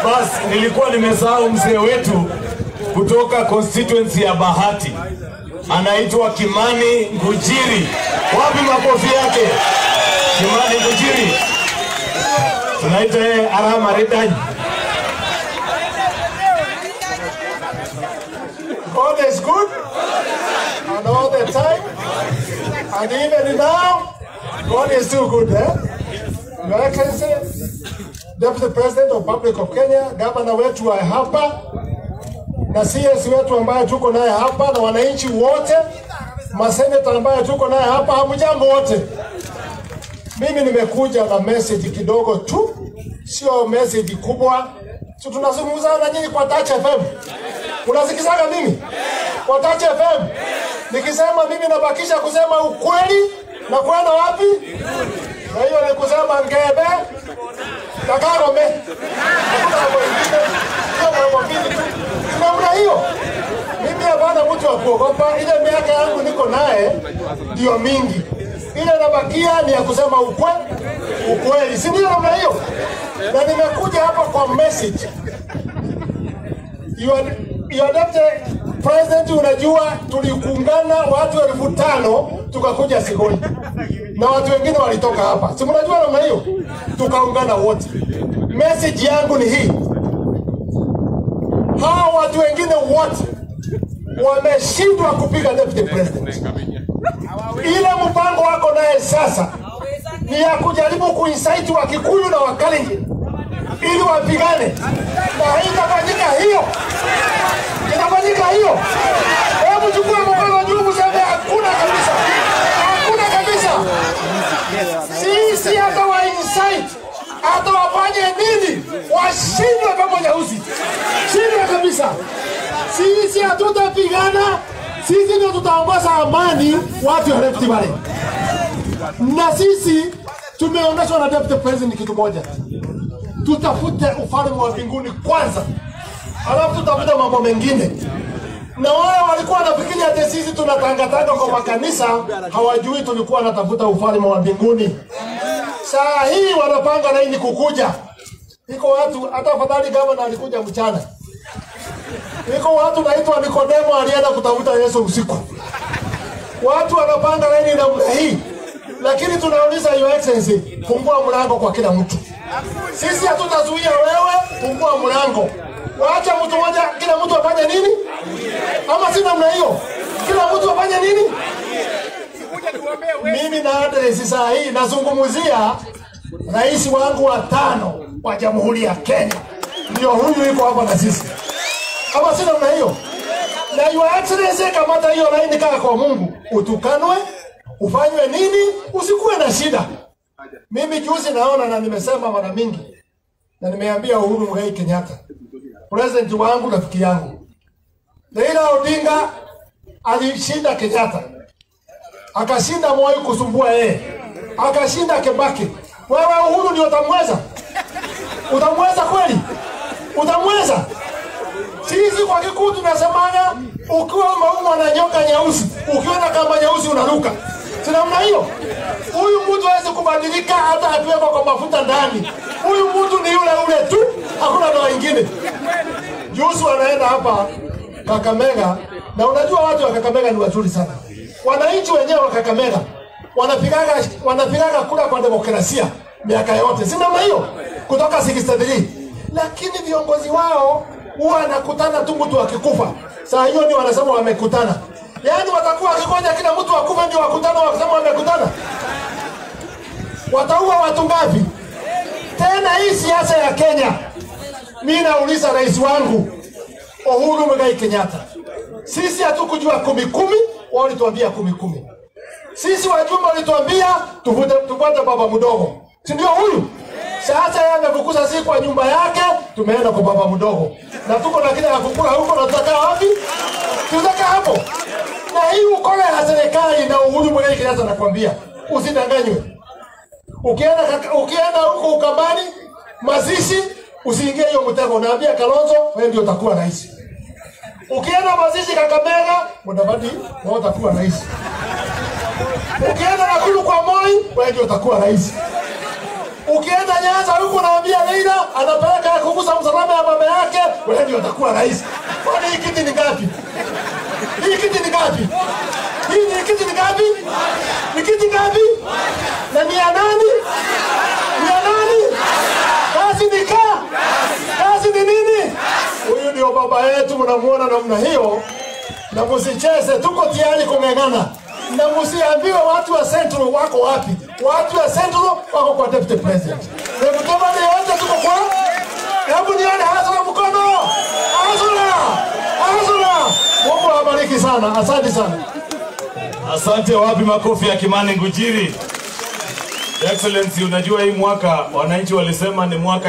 Basi nilikuwa nimesahau mzee wetu kutoka constituency ya Bahati, anaitwa Kimani Ngujiri. Wapi makofi yake? Kimani Ngujiri, tunaita yeye Arama Redanyi. God is good and all the time. And even now, God is still good. Eh? Your Excellency, Deputy President of Republic of Kenya, gavana wetu wa hapa na CS wetu ambaye tuko naye hapa na wananchi wote, maseneta ambaye tuko naye hapa, hamjambo wote. Mimi nimekuja na message kidogo tu, sio message kubwa. Si tunazungumza na nyinyi kwa Touch FM. Unasikizaga mimi kwa Touch FM nikisema mimi nabakisha kusema ukweli na kwenda wapi? Na hiyo ni kusema ngebe na Kagome. Hakuna mambo ingine, hiyo mambo mbili tu. Ni namna hiyo. Mimi hapana mtu wa kuogopa. Ile miaka yangu niko naye ndio mingi, ile nabakia ni ya kusema ukwe ukweli, si ndio? Namna hiyo, na nimekuja hapa kwa message Your, your deputy president, unajua tulikuungana watu elfu tano tukakuja Sigoni na watu wengine walitoka hapa, si mnajua namna hiyo, tukaungana wote. Message yangu ni hii, hawa watu wengine wote wameshindwa kupiga deputy president. Ile mpango wako naye sasa ni ya kujaribu kuinsaiti Wakikuyu na Wakalenjin ili wapigane, na itafanyika hiyo, itafanyika hiyo. Hebu chukua mkono juu, mseme hakuna kabisa, hakuna kabisa. Sisi hata wa insight hata wafanye nini, washindwe pamoja usi shindwe kabisa. Sisi hatutapigana, sisi ndio tutaongoza amani watu wa Rift Valley, na sisi tumeonyeshwa na deputy president kitu moja tutafute ufalme wa mbinguni kwanza, alafu tutafute mambo mengine. Na wale walikuwa wanafikiri ati sisi tunatangatanga kwa makanisa, hawajui tulikuwa natafuta ufalme wa mbinguni. Saa hii wanapanga laini kukuja. Iko watu hata afadhali gavana alikuja mchana. Iko watu naitwa Nikodemo alienda kutafuta Yesu usiku. Watu wanapanga laini namna hii, lakini tunauliza Your Excellency, fungua mlango kwa kila mtu. Sisi hatutazuia wewe, fungua mlango. Waacha mtu mmoja, kila mtu afanye nini? Ama si namna hiyo? Kila mtu afanye nini? Mimi na address saa hii nazungumzia rais wangu wa tano wa Jamhuri ya Kenya, ndio huyu yuko hapa na sisi, ama si namna hiyo? Na Your Excellency, kamata hiyo laini, kaa kwa Mungu, utukanwe, ufanywe nini, usikuwe na shida. Mimi juzi naona na nimesema mara mingi na nimeambia Uhuru Muigai Kenyatta, president wangu, rafiki yangu, Raila Odinga alishinda Kenyatta, akashinda Moi kusumbua yeye, akashinda Kibaki. Wewe Uhuru ndio utamweza? Utamweza kweli? Utamweza? Sisi kwa kikuu tunasemaga, ukiwa umeumwa na nyoka nyeusi, ukiona kama nyeusi unaruka. Si namna hiyo? Huyu mtu hawezi kubadilika hata akiwekwa kwa mafuta ndani. Huyu mtu ni yule ule tu, hakuna dawa ingine. Juzi wanaenda hapa Kakamega, na unajua watu wa Kakamega ni wazuri sana. Wananchi wenyewe wa Kakamega wanapigaga wanapigaga kura kwa demokrasia miaka yote, si namna hiyo, kutoka 63 lakini viongozi wao huwa anakutana tu mtu akikufa, saa hiyo ndio wanasema wamekutana. Yaani watakuwa wakingoja kila mtu akufe ndio wakutana wakisema wamekutana. Wataua watu ngapi? Tena hii siasa ya Kenya, mimi nauliza rais wangu Uhuru Muigai Kenyatta, sisi hatukujua kumi kumi, wao walituambia kumi kumi. Sisi wajumbe walituambia tuvute tupate baba mdogo, si ndio huyu? Sasa yeye amefukuza sisi kwa nyumba yake, tumeenda kwa baba mdogo, na tuko na kile ya kukula huko, na tutakaa wapi? Tutakaa hapo. Na hii ukole ya serikali na Uhuru Muigai Kenyatta nakwambia, usidanganywe. Ukienda kaka- ukienda huko Ukambani mazishi, usiingie hiyo mtego. Naambia Kalonzo, wewe ndio utakuwa rais. Ukienda mazishi Kakamega, Mudavadi, wewe utakuwa rais. Ukienda Nakuru kwa Moi, wewe ndio utakuwa rais. Ukienda Nyanza huko naambia Raila anapeleka kugusa msalaba ya wa rais. Kwani hii kiti ni ngapi? Hii kiti ni ngapi? Hii ni kiti ni ngapi? Ni kiti ngapi? Na ni ya nani? Ni ya nani? Kazi ni kaa. Kazi ni nini? Huyu ndio baba yetu, mnamuona namna hiyo, na msicheze, tuko tayari kung'ang'ana na msiambiwe watu wa Central wako wapi. Watu wa Central wako kwa deputy president. Hebu tomani yote tuko kwa, hebu nione hasara mkono, hasara, hasara. Mungu awabariki sana, asante sana. Asante. Wapi makofi ya Kimani Ngujiri? Excellency, unajua hii mwaka wananchi walisema ni mwaka